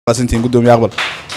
maasantihiin gudoomiye aqbal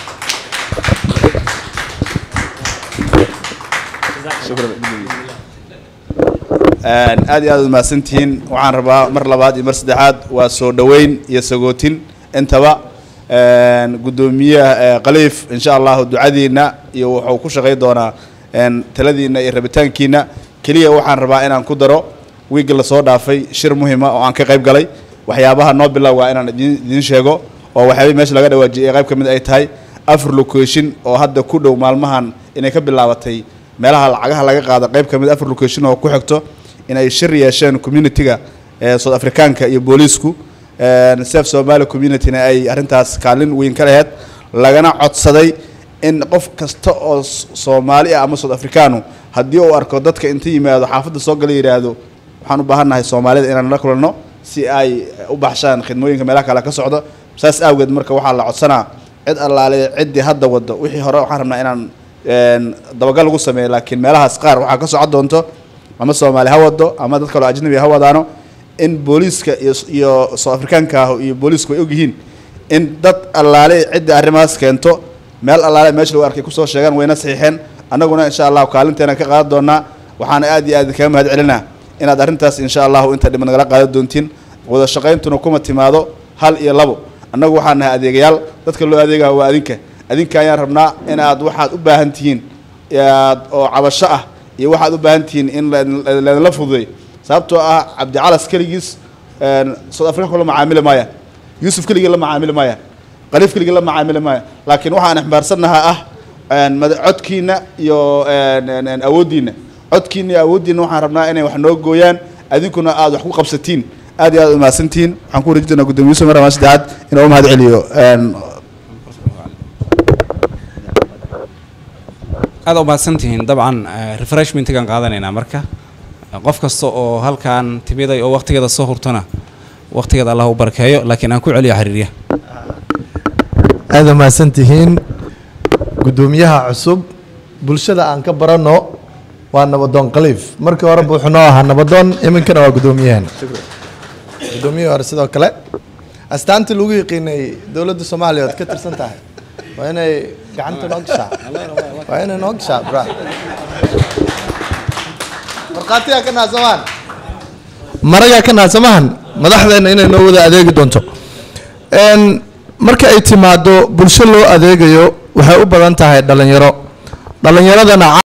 aad iyo aad mahadsantihiin waxaan rabaa mar labaad iyo mar saddexaad waa soo dhoweyn iyo sagootin intaba gudoomiyaha khaliif insha allahu ducadiina iyo wuxuu ku shaqay doonaa taladiina iyo rabitaankiina keliya waxaan rabaa inaan ku daro wiigga lasoo dhaafay shir muhima oo aan ka qayb galay waxyaabaha noo bilowga inaan idin idiin sheego oo waxyaabihii meesha laga dhawaajiyay ee qayb ka mid ay tahay afar location oo hadda ku dhow maalmahan inay ka bilaabatay meelaha lacagaha laga qaado qayb ka mid afar location oo ku xigto inay shir yeesheen community-ga ee south africaanka iyo booliisku sef somali community-na ay arrintaas kaalin weyn ka laheyd lagana codsaday in qof kasta oo soomaali ah ama south africaanu haddii uu arko dadka inta yimaado xaafadda soo gala yidhaahdo waxaan u baahannahay soomaalida inaan la kulanno si ay u baxshaan khidmooyinka meelaha kale ka socdo saas awgeed marka waxaa la codsanaa cid allaale ciddii hadda waddo wixii hore waxaan rabnaa inaan dabagal lagu sameeyo laakiin meelahaas qaar waxaa ka socon doonto ama soomaali ha wado ama dad kaloo ajnabi ha wadaano in booliiska iyo iyo south africaanka ah iyo booliisku ay ogyihiin in dad allaale ciddii arrimahaas keento meel allaale meesha lagu arkay kusoo sheegaan wayna saxiixeen annaguna insha allahu kaalinteena ka qaadan doonaa waxaana aad iyo aad kaga mahad celinaa inaad arrintaas insha allahu inta dhiman nagala qaadan doontiin wada shaqayntuna kuma timaado hal iyo labo annagu waxaan nahay adeegayaal dadka loo adeegaya waa adinka adinka ayaan rabnaa in aad waxaad u baahan tihiin oo cabasho ah iyo waxaad u baahan tihiin in laydinla fududay sababtoo ah cabdicalas keligiis south africa la macaamili maaya yuusuf keligii la macaamili maaya khaliif keligii la macaamili maaya laakiin waxaan xambaarsannahaa ah codkiina iyo awooddiina codkiina iyo awooddiina waxaan rabnaa inay wax noo gooyaan adinkuna aad wax ku qabsatiin aad iyo aad umahadsantihiin waxaan ku wareejin doonaa gudoomiye yusuf mar labaad saddexaad inuu u mahad celiyo aad u mahadsantihiin dabcan refreshmentigan qaadanaynaa marka qof kasta oo halkan timiday oo waqtigeeda soo hurtona waqtigeeda allah u barakeeyo laakiin aan ku celiyo xiriirya aada mahadsantihiin guddoomiyaha cusub bulshada aan ka baranno waa nabadoon khaliif markii horeba wuxuu noo ahaa nabadoon iminkana waa guddoomiyahan guddoomiyihii hore sidoo kale astaantii lagu yaqiinay dowladda soomaaliya ood ka tirsan tahay waa inay gacanta noo gashaa waa inay noo gashaa bra markhaatiyaa ka naasamahan maragaa ka naasamahan madaxdeena inay noo wada adeegi doonto marka ay timaado bulsho loo adeegayo waxay u badan tahay dhalinyaro dhalinyaradana